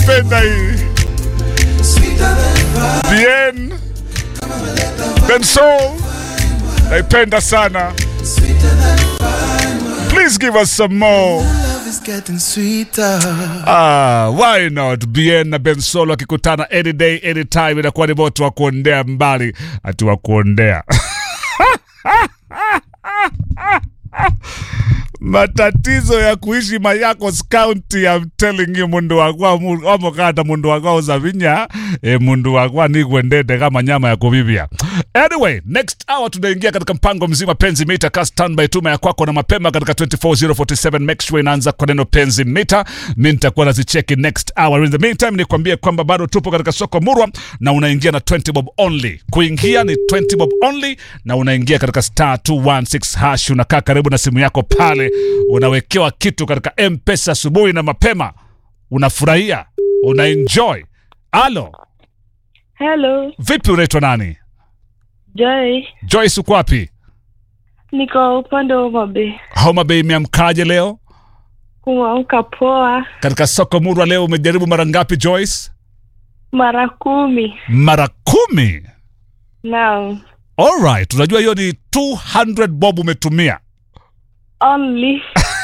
naipenda hii Bien Bensoul naipenda sana please give us some more is getting sweeter. Ah, why not? Bien na Bensolo akikutana any day anytime, inakuwa ni moto wa kuondea mbali, ati wa kuondea matatizo ya kuishi Mayakos County, I'm telling you, mundu wakwa mu- wamukata mundu wakwa uzavinya e, mundu wakwa nigwendete kama nyama ya kuvivya. Anyway, next hour tunaingia katika mpango mzima penzi mita ka standby tuma ya kwako na mapema katika 24047 make sure inaanza kwa neno penzi mita. Mimi nitakuwa nazicheki next hour. In the meantime, nikwambie kwamba bado tupo katika soko Murwa na unaingia na 20 bob only. Kuingia ni 20 bob only na unaingia katika star 216 hash, unakaa karibu na simu yako pale, unawekewa kitu katika M-Pesa asubuhi na mapema, unafurahia, unaenjoy. Alo, Hello, vipi, unaitwa nani? Joy. Joyce, uko wapi? Niko upande wa Mabe. Homa Bay imeamkaje leo? Kuamka poa Katika soko Murwa leo umejaribu mara ngapi Joyce? mara kumi. Mara kumi. Naam. Alright, unajua hiyo ni 200 bob umetumia. Only.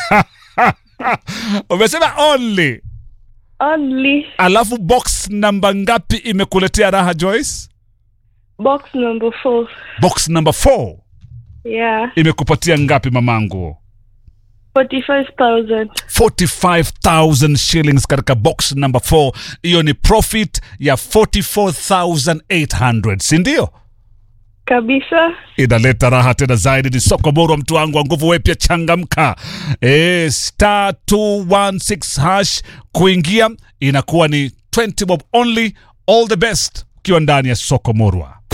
Umesema only. Only. Alafu box namba ngapi imekuletea raha Joyce? Box number four. Box number 4 Yeah. imekupatia ngapi mamangu? 45,000. 45,000 shillings katika box number 4. Hiyo ni profit ya 44,800, si ndio? Kabisa. inaleta raha tena zaidi. Ni soko bora, mtu wangu wa nguvu, wewe pia changamka. E, star 216 hash kuingia inakuwa ni 20 bob only. All the best ukiwa ndani ya soko Murwa.